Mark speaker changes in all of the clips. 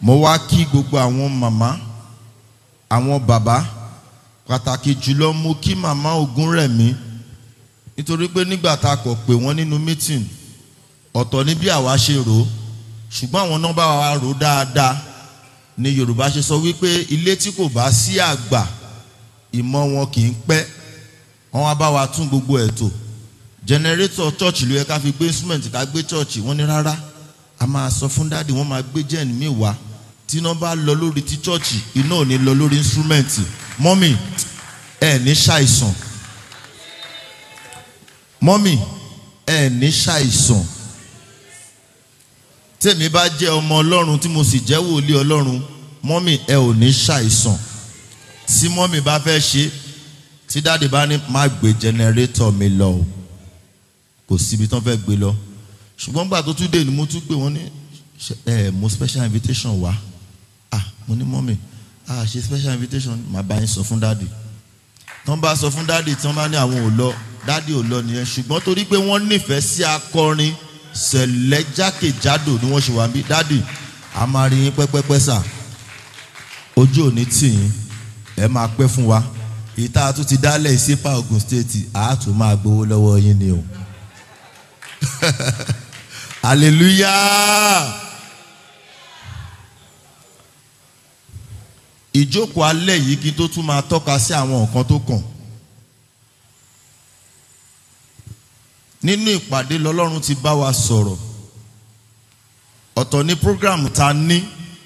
Speaker 1: mo wá kí gbogbo àwọn màmá àwọn bàbá pàtàkì jùlọ mo kí màmá Ògúnrẹ̀mí nítorí pé nígbà tá a kọ̀ pé wọ́n nínú meeting ọ̀tọ̀ ní bí àwa ṣe rò ó ṣùgbọ́n àwọn nọ́mbà wa rò ó dáadáa ni Yorùbá ṣe sọ wípé ilé tí kò bá sí àgbà ìmọ̀ wọn kì í pẹ́ wọ́n wá bá wa tún gbogbo ẹ̀ tò jẹnẹrétọ̀ chọ́ọ̀chì ló yẹ ká fi gbé instrument ká gbé chọ́ọ̀chì wọ́n ní rárá a máa sọ fún dáàdì wọ́n máa gbé jẹ́ẹ̀nì mi wá tí iná bá lọ lórí ti chọ́ọ̀chì iná ò ní lọ lórí instrument mọ́mì ẹ̀ ní ṣàìsàn mọ́mì ẹ̀ ní ṣàìsàn tèmi bá jẹ́ ọmọ ọlọ́run tí mo sì jẹ́ wòlíì ọlọ́run mọ́mì ẹ ò ní ṣàìsàn tí mọ́mì bá fẹ́ ṣe tí dáàdì bá ní má gbé jẹnẹrétọ̀ mi lọ o kò síbi tán fẹ́ gbé lọ ṣùgbọ́n gbà tó tún dé ni mo tún gbé wọn ní ẹ mo special invitation wá ah mo ní mọ́mì ah ṣe special invitation màá bá yín sọ fún dáàdì tán bá sọ fún dáàdì tán bá ní àwọn ò lọ dáàdì ò lọ nìyẹn ṣùgbọ́n torí pé wọ́n nífẹ̀ẹ́ sí akọrin sẹ̀lẹ̀ jákèjádò ni wọ́n ṣe wà bí dáàdì a máa rí yín pẹ́pẹ́pẹ́ sà ojú ò ní tì yín ẹ máa pẹ́ fún wa ìta tún ti dálẹ̀ ìsípà Ògùn stéètì a tún máa gbowó lọ́wọ́ yín ni o hallelujah ìjókòó alẹ́ yìí kí n tó tún máa tọ́ka sí àwọn nǹkan tó kàn. nínú ìpàdé lọ́lọ́run ti bá wa sọ̀rọ̀ ọ̀tọ̀ ní program ta ní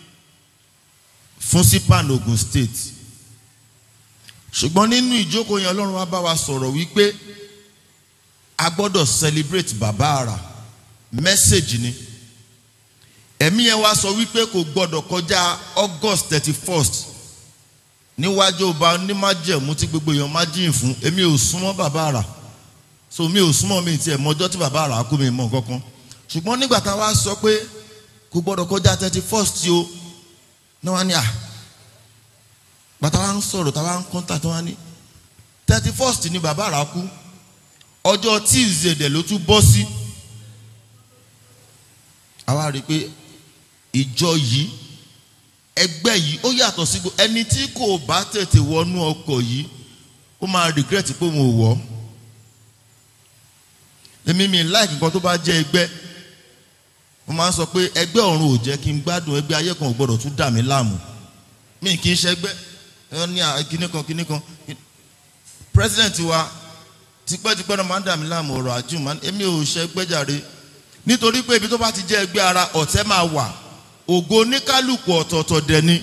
Speaker 1: fún sípàn Ogun State ṣùgbọ́n nínú ìjókòó yẹn ọlọ́run wa bá wa sọ̀rọ̀ wípé a gbọ́dọ̀ celebrate bàbá àrà message ni ẹ̀mí yẹn wá sọ wípé kò gbọ́dọ̀ kọjá August thirty first níwájú ọba onímájẹ̀mú tí gbogbo èèyàn má jìn fún èmi ò súnmọ́ bàbá àrà so mi ò súnmọ́ mi tiẹ̀ mọ́jọ́ tí bàbá àrà kú mi mọ̀ kankan ṣùgbọ́n nígbà tá a wá sọ pé kò gbọ́dọ̀ kọjá thirty first o ní wọ́n á ní à bàtà wa ń sọ̀rọ̀ tá a wá ń kọ́ńtà tí wọ́n á ní thirty first ni bàbá àrà kú ọjọ́ Tuesday dẹ̀ ló tún bọ́ sí àwa rí i pé ìjọ yìí ẹgbẹ́ yìí ó yàtọ̀ sí gbogbo ẹni tí kò bá tètè wọnú ọkọ̀ yìí ó máa regret pé òun ò wọ̀ ọ́ èmi mi láìkí nǹkan tó bá jẹ́ ẹgbẹ́ mo máa ń sọ pé ẹgbẹ́ ọ̀run ò jẹ́ kí n gbádùn ẹgbẹ́ ayé kan ò gbọ́dọ̀ tún dà mí láàmú mi kì í ṣẹgbẹ́ ẹ ní kíní kan kíní kan president wa tipẹ́tipẹ́ náà máa ń dà mí láàmú ọ̀rọ̀ àjùmọ̀ èmi ò ṣẹgbẹ́ jàre nítorí pé ibi tó bá ti jẹ́ ẹgbẹ́ ara ọ̀tẹ̀ máa wà ògo oníkálùkù ọ̀tọ̀ọ̀tọ̀ dẹ̀ ni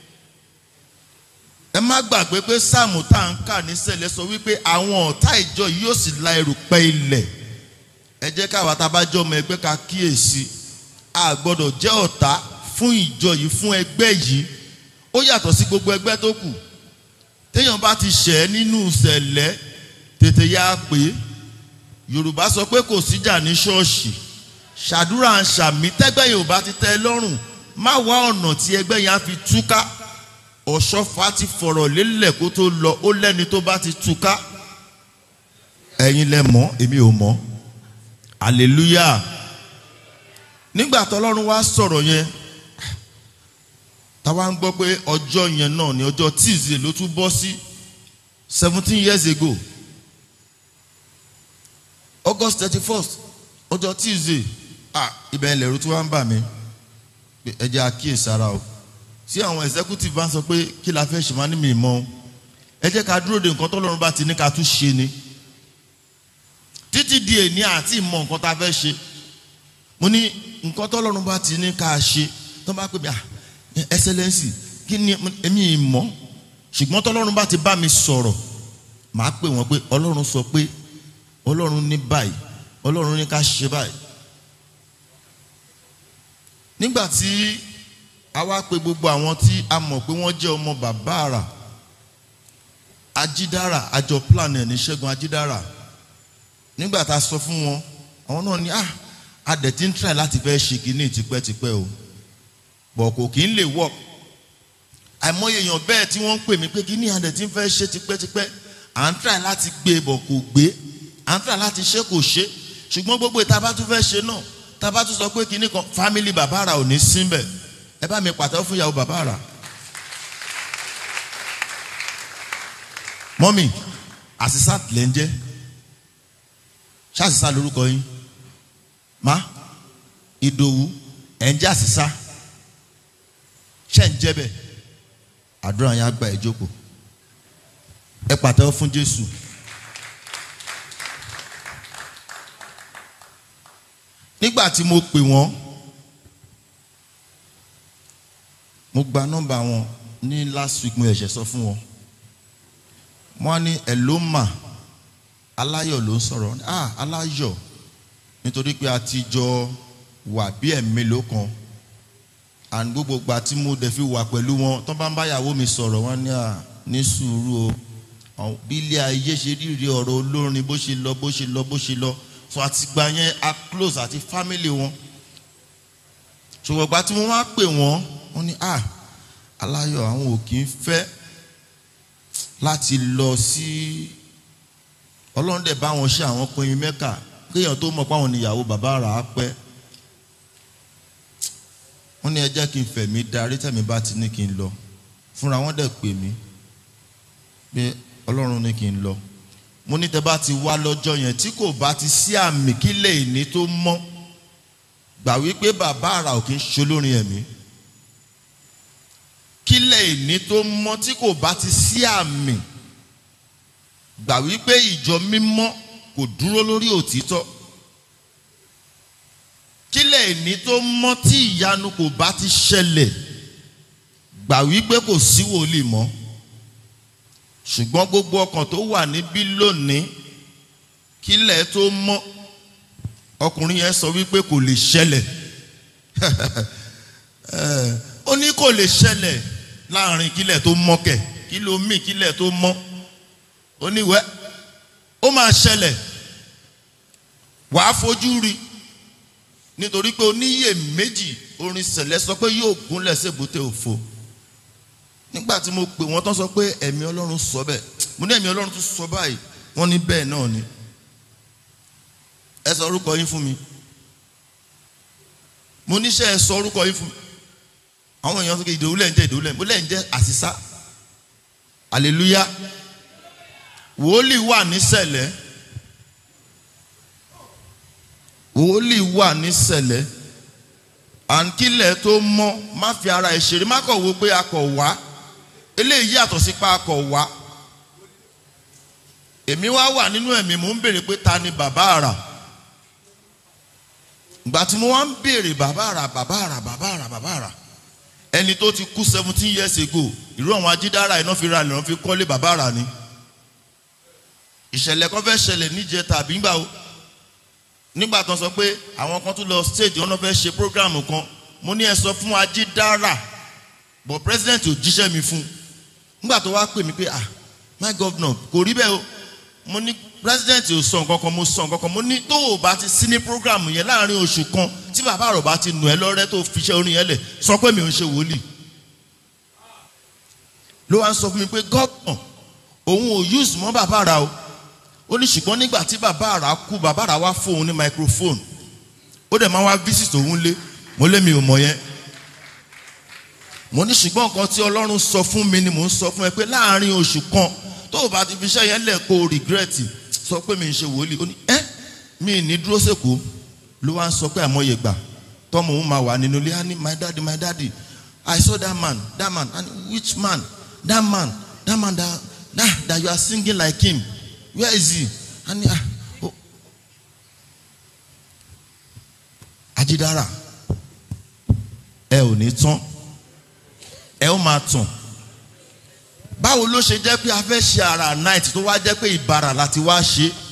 Speaker 1: ẹ má gbàgbé pé sáàmù tá à ń kà ní sẹ́lẹ̀ sọ wípé àwọn ọ̀tá ìjọ yìí yóò sì la erùpẹ̀ ilẹ̀ ẹ jẹ́ káwa tá a bá jẹ́ ọmọ ẹgbẹ́ ká kíyèsí a gbọ́dọ̀ jẹ́ ọ̀tá fún ìjọ yìí fún ẹgbẹ́ yìí ó yàtọ̀ sí gbogbo ẹgbẹ́ tó kù téèyàn bá ti ṣẹ̀ nínú ìṣẹ̀lẹ̀ tètè yá pé Yorùbá sọ pé kò síjà ní ṣọ́ọ̀ṣì ṣàdúrà ń ṣàmì tẹ́gbẹ́ yìí ò bá ti tẹ́ ẹ lọ́rùn má wá ọ̀nà tí ẹgbẹ́ yẹn á fi túká ọ̀ṣọ́fà ti fọ̀rọ̀ lélẹ̀ kó tó lọ ó lẹ́ni tó bá ti túká ẹ̀yin lẹ mọ̀ èmi ò mọ̀ hallelujah nígbà tọ́lọ́run wá sọ̀rọ̀ yẹn táwa ń gbọ́ pé ọjọ́ yẹn náà ni ọjọ́ Tuesday ló tún bọ́ sí seventeen years ago August thirty first ọjọ́ Tuesday ah ibẹ̀ ilẹ̀ ro tí wọ́n ń bà mí ẹ jẹ́ àkíyèsára o tí àwọn executive bá ń sọ pé kí la fẹ́ ṣe máa ní mi mọ́ ẹ jẹ́ ká dúró de nǹkan tọ́lọ́run bá ti ní ká tún ṣe ni títí di èní àti ìmọ̀ nǹkan tá a fẹ́ ṣe mo ní nǹkan tọ́lọ́run bá ti ní ká ṣe tó bá pè mí à excellency kí ni èmi ìmọ̀ ṣùgbọ́n tọ́lọ́run bá ti bá mi sọ̀rọ̀ màá pè wọ́n pé ọlọ́run sọ pé ọlọ́run ní báyìí ọlọ́run ní ká ṣe báyìí nígbà tí a wá pe gbogbo àwọn tí a mọ̀ pé wọ́n jẹ́ ọmọ bàbá àrà ajídára àjọ plan ẹ̀ ní ṣẹ́gun ajídára nígbà tá a sọ fún wọn àwọn náà ní ah a dẹ̀ ti ń try láti fẹ́ ṣe kínní tipẹ́tipẹ́ o bọ̀ kò kí ń lè work àìmọye èèyàn bẹ́ẹ̀ tí wọ́n ń pè mí pé kínní a dẹ̀ ti ń fẹ́ ṣe tipẹ́tipẹ́ à ń try láti gbé bọ̀ kò gbé à ń try láti ṣe kò ṣe ṣùgbọ́n gbogbo ìta bá tún fẹ́ ṣe náà tá a bá tún sọ pé kínní kan family bàbá àrà ò ní síbẹ̀ ẹ bá mi pàtẹ́wọ́ fún ìyàwó bàbá àrà. mọ́mì àṣìṣà lẹ́ ń jẹ́ ṣáṣìṣà lórúkọ yín má ìdòwú ẹ̀ ń jẹ́ àṣìṣà ṣẹ́ ń jẹ́ bẹ́ẹ̀ àdúrà yẹn á gba ẹ̀ jókòó ẹ pàtẹ́wọ́ fún Jésù. nígbà tí mo pè wọ́n mo gba nọ́mbà wọn ní last week mo ẹ̀ṣẹ̀ sọ fún wọn wọ́n á ní ẹ̀lómà aláyọ̀ ló ń sọ̀rọ̀ ah aláyọ̀ nítorí pé a ti jọ wà bí ẹ̀mélòó kan and gbogbo gba tí mo dẹ̀ fi wà pẹ̀lú wọn tó bá ń bá ìyàwó mi sọ̀rọ̀ wọ́n ní à ní sùúrù o bí ilé ayé ṣe rírí ọ̀rọ̀ olórin bó ṣe lọ bó ṣe lọ bó ṣe lọ so àtìgbà yẹn a close àti family wọn ṣùgbọ́n gba tí mo wá pè wọ́n wọ́n ní à aláyọ̀ àwọn ò kì í fẹ́ láti lọ sí ọlọ́run dẹ̀ bá wọn ṣe àwọn pinrin mẹ́kà kéèyàn tó mọ̀ pé àwọn níyàwó bàbá rà á pẹ́ wọ́n ní ẹ jẹ́ kí n fẹ̀mí darí tẹ̀mí bá ti ní kí n lọ fúnra wọn dẹ̀ pè mí pé ọlọ́run ní kí n lọ mo ní tẹ́ bá ti wá lọ́jọ́ yẹn tí kò bá ti sí àmì kílẹ̀ ìní tó mọ́ gbà wípé bàbá àrà ò kí ń ṣolórin ẹ̀mí kílẹ̀ ìní tó mọ́ tí kò bá ti sí àmì gbà wípé ìjọ mímọ́ kò dúró lórí òtítọ́ kílẹ̀ ìní tó mọ́ tí ìyanu kò bá ti ṣẹlẹ̀ gbà wípé kò sí wòlíì mọ́ ṣùgbọ́n gbogbo ọkàn tó wà níbí lónìí kílẹ̀ tó mọ́ ọkùnrin yẹn sọ wípé kò lè ṣẹlẹ̀ ó ní kò lè ṣẹlẹ̀ láàrin kílẹ̀ tó mọ́ kẹ̀ kí ló mì kílẹ̀ tó mọ́ ó ní wẹ́ ó máa ṣẹlẹ̀ wàá fojú rí nítorí pé oníyè méjì orin sẹ̀lẹ̀ sọ pé yóò gúnlẹ̀ sébùté òfo nígbà tí mo pè wọ́n tán sọ pé ẹ̀mí ọlọ́run sọ bẹ́ẹ̀ mo ní ẹ̀mí ọlọ́run tún sọ báyìí wọ́n ní bẹ́ẹ̀ náà ni ẹ sọ orúkọ yín fún mi mo níṣẹ́ ẹ sọ orúkọ yín fún mi àwọn èèyàn sọ pé ìdòwú lẹ́ ń jẹ́ ìdòwú lẹ́ ń mo lẹ́ ń jẹ́ àṣìṣá hallelujah wòólì wà nísẹ̀lẹ̀ wòólì wà nísẹ̀lẹ̀ àǹkílẹ̀ tó mọ́ má fi ara ẹ̀ ṣeré má kọ̀ wo pé a kọ̀ wá eléyìí yàtọ̀ sí pa a kọ̀ wá èmi wá wà nínú ẹ̀mí mò ń béèrè pé ta ni bàbá àrà ìgbà tí mo wá ń béèrè bàbá àrà bàbá àrà bàbá àrà bàbá àrà ẹni tó ti kú seventeen years ago irú àwọn ajídára iná fi ra ilẹ̀ wọn fi kọ́lé bàbá àrà ni ìṣẹ̀lẹ̀ kan fẹ́ ṣẹlẹ̀ níjẹ tàbí gbà ó nígbà tó ń sọ pé àwọn kan tún lọ stage wọn fẹ́ ṣe program kan mo ní ẹ sọ fún ajídára but president ò jíṣẹ́ mi fún nígbà tó wá pè mí pé ah my governor kò rí bẹ́ẹ̀ o mo ní president ò sọ nǹkan kan mo sọ nǹkan kan mo ní tó o bá ti sí ní program yẹn láàrin oṣù kan tí bàbá rẹ̀ bá ti nù ẹ́ lọ́rẹ́ tó fi iṣẹ́ orin yẹn lẹ̀ sọ pé mi ò ń ṣe wòlíì ló wá ń sọ fún mi pé governor òun ò use mọ́ bàbá rà o ó ní ṣùgbọ́n nígbà tí bàbá rà kú bàbá rà wá fóun ní microphone ó dẹ̀ máa wá visit òun lé mo lé mi ò mọ̀ yẹn mo ní ṣùgbọ́n nǹkan tí ọlọ́run sọ fún mi ni mò ń sọ fún ẹ pé láàrin oṣù kan tó o bá ti fi iṣẹ́ yẹn lẹ̀ kó o regret sọ pé mi ń ṣe wòlíì ó ní ẹ́ mi ní dúró sèkó ló wá ń sọ pé àmọye gbà tọ́mọ òun máa wà nínú ilé á ní my daddy my daddy I saw that man that man and which man that man that man that that, that you are singing like him where is he and ah oh Ajídára ẹ ò ní tán ẹ ó máa tàn báwo ló ṣe jẹ́ pé a fẹ́ ṣe ara night tó wá jẹ́ pé ìbára láti wá ṣe